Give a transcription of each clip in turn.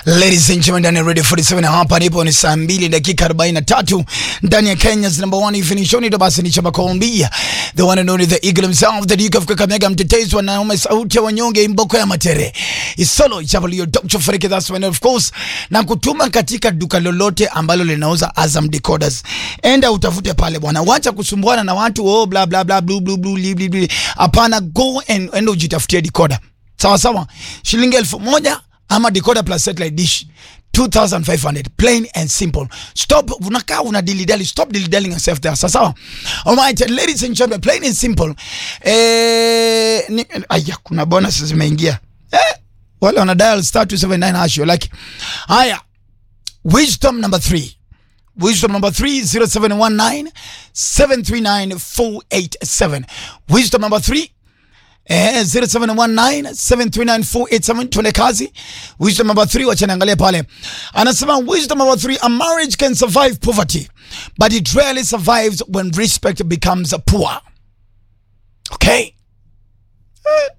Ladies and gentlemen, ndani ya Radio 47 hapa nipo ni saa 2 dakika 43 ndani ya Kenya's number one evening show ni basi ni chama Colombia. The one and only the eagle himself, the Duke of Kakamega, mtetezi wa naume, sauti ya wanyonge, imboko ya matere. Isolo ichavalio Dr. Fariki, that's when of course, na kutuma katika duka lolote ambalo linauza Azam decoders. Enda utafute pale bwana. Wacha kusumbuana na watu oh bla bla bla blue blue blue bli bli bli. Hapana, go and enda ujitafutie decoder. Sawa sawa. Shilingi elfu moja ama decoder plus satellite dish 2500 plain and simple stop unakaa una dilidali stop dilidali yourself there sawa sawa alright ladies and gentlemen plain and simple eh ni, aya kuna bonus zimeingia eh wale wana dial star 279 hash you like haya wisdom number 3 Wisdom number three, 0719 739 487. Wisdom number three, Eh, 0719739487 tuende kazi. Wisdom number 3 wacha niangalie pale. Anasema wisdom number 3 a marriage can survive poverty but it rarely survives when respect becomes poor. Okay? Eh.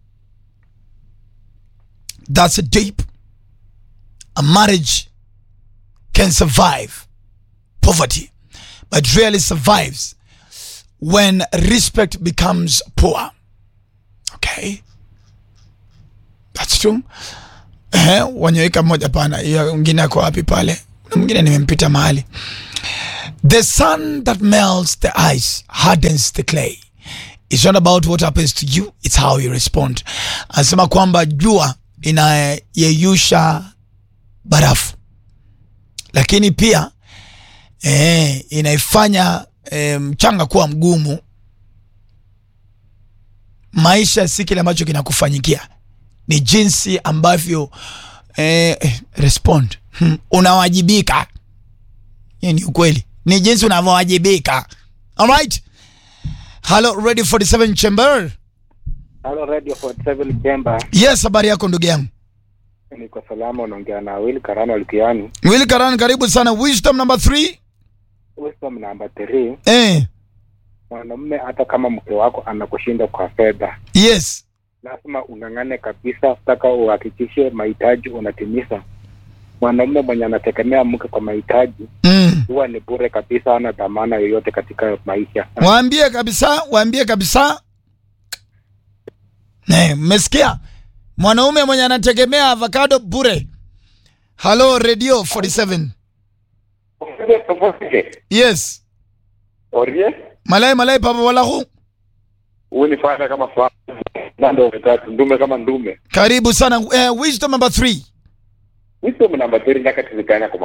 That's deep. A marriage can survive poverty but rarely survives when respect becomes poor. Okay. That's true. Eh, wanyeweka moja pana. Hiyo mwingine ako wapi pale? Na mwingine nimempita mahali. The sun that melts the ice hardens the clay. It's not about what happens to you, it's how you respond. Anasema kwamba jua inayeyusha barafu, lakini pia eh, inaifanya eh, mchanga kuwa mgumu maisha si kile ambacho kinakufanyikia, ni jinsi ambavyo eh, eh, respond hmm, unawajibika. Hiyo ni ukweli, ni jinsi unavyowajibika. Alright, hello Radio 47 Chamber. Halo Radio 47 Jemba, Yes, habari yako ndugu yangu niko salama. Unaongea na Will Karano Alkiani. Willy Karan, karibu sana. Wisdom number 3 Wisdom namba 3, eh, mwanamume hata kama mke wako anakushinda kwa fedha, yes lazima ung'ang'ane kabisa mpaka uhakikishe mahitaji unatimiza. Mwanamume mwenye anategemea mke kwa mahitaji mm. huwa ni bure kabisa, hana dhamana yoyote katika maisha. Waambie kabisa, waambie kabisa. Ne, mmesikia? Mwanaume mwenye anategemea avocado bure. Hello Radio 47. Yes. Orie, Malai malai papa walahu. unifanya kama fa nando tatu ndume kama ndume. Karibu sana. Eh, wisdom number 3. Wisdom namba 3 nyakati zikanya kwa